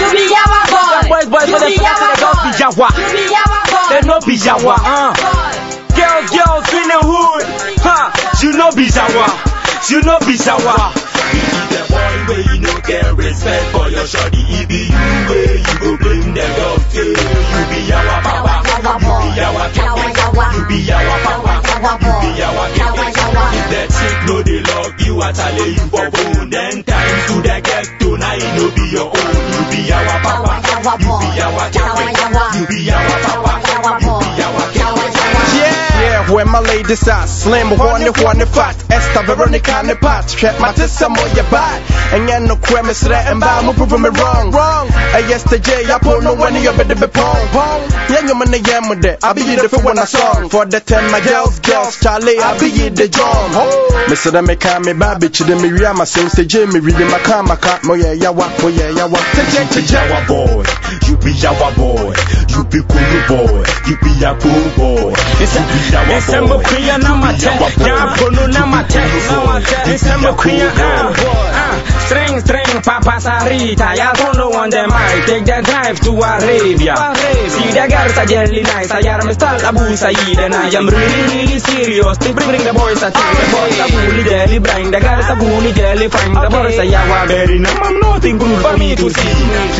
You be yawa boy. Them boys, boys, You but be they forget yawa they don't be boy. yawa. You be yawa boy. They no be yawa, uh. Girls, girls in the hood, huh? You know be yawa, you know be yawa. the boy where you no get respect for your shorty. It be you where you go blame them dog say you be our papa, Yawa you boy. be our Yawa, captain, yawa. you be our papa, Yawa you boy. be our Yawa, captain. yawa. If that chick no dey love you, I tell you for bone. Then times to the get to now it no be your own. You be our papa, Yawa you boy. be our Yawa, captain, yawa. you be our papa, Yawa you boy. be our Yawa, captain. yawa. Yeah, where my ladies are slim, horny, horny, fat. Esther Veronica and the pot. Trap my tissa more your bad. And yeah, no cremis red and bow, move prove me wrong. Wrong. Hey, yesterday, I pull no one of your better be pong. Pong. Yeah, you man, yeah, with it. I be the for when I song. For the ten, my girls, girls, Charlie, I be the drum. Mr. Dame, come me, baby, chidin me, ria, my same stage, me, reading my car, my car, mo yeah, yawa, mo yeah, yawa. You be our boy, you be our boy, you be cool boy, you be a cool boy. December Queen Namate, Yapono Namate, December Queen, ah, string, string, Papa Sarita, ya don't want them, I take that drive to Arabia. See the girls are jelly nice, I am Mr. Abu Said, and I am really, really serious. They bring, bring the boys at the boys are bully jelly brain, the girls are bully jelly fine, the boys are yawa very numb, I'm nothing good for me to see.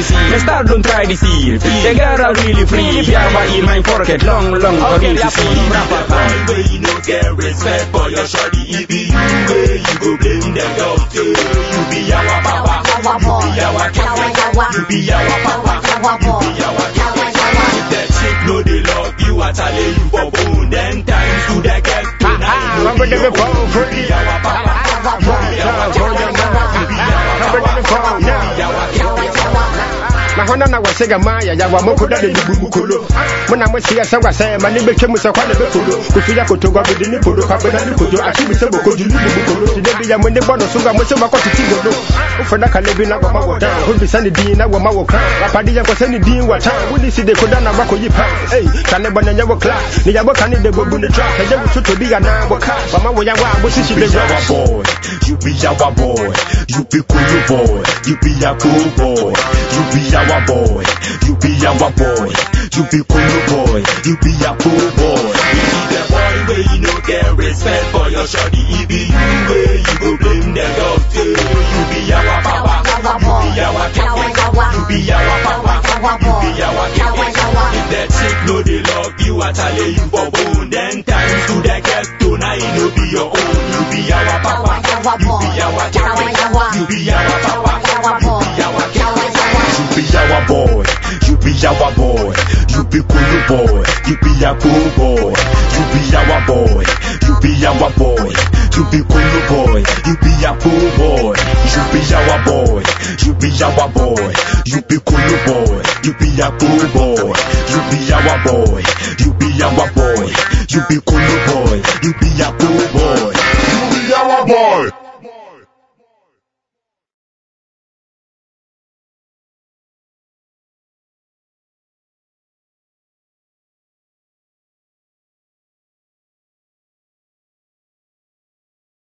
Mr. Don't try this here, the girls are really free, yawa in my pocket, long, long for me to see. The boy where you no get respect for your shorty, it be you where you go blame them dog say you be our papa, Yawa you boy. be our Yawa, captain, yawa. you be our papa, Yawa you boy. be our Yawa, captain. yawa. If that chick no dey love you, I tell you for bone. Then times to the get to now, I'm gonna be you phone free. be our papa, Yawa boy. you be our Yawa, captain, yawa. you be our I'm gonna be phone papa, now. you be our Yawa, captain. yawa. na hɔ na na wɔsɛ gama yɛ yawa moko da de bubu mu kolo mo na mosi ɛsɛ wasɛ ma ne bɛtwa mu sɛ kwa ne bɛkolo kofi ya koto gwa bede ne podo kwa bena ne kodo akyi bi sɛ boko dulu bubu kolo ti de bi ya mo ne bɔ no so ga mo sɛ makɔ titi godo wofɛ na kale bi na wɔma wɔ dan ho bisa ne din na wɔma wɔ kan rapade yɛ nkɔsɛ ne din wɔ tan wode si de koda na wakɔ yi pan ei ka ne bɔ ne nyɛ wɔ kla ne yɛbɔ ka ne de bobu ne tra ɛgye wo so to bi ana wɔ ka wɔma wɔ yawa a bosisi You de be our wɔ boy, you be our boy, you be cool boy, you be a cool boy, you be our boy, you be our boy, you be cool boy, you be a cool boy. You be the boy where you no get respect for your shorty, it be you where you go blame them dog say you be our papa, Yawa you boy. be our Yawa, captain, yawa. you be our papa, Yawa you boy. be our Yawa, captain. yawa. If that chick no dey love you, I tell you for bone. Then times to the get to now it no be your own. You be our papa, Yawa you boy. be our Yawa, captain, yawa. you be our papa, Yawa you boy. be our Yawa, captain. yawa. You be our boy, you be our boy, you be cool boy, you be a cool boy, you be our boy, you be our boy, you be cool boy, you be a cool boy, you be our boy, you be our boy, you be cool boy, you be a cool boy, you be our boy, you be our boy, you be cool boy, you be a cool boy. You be our boy.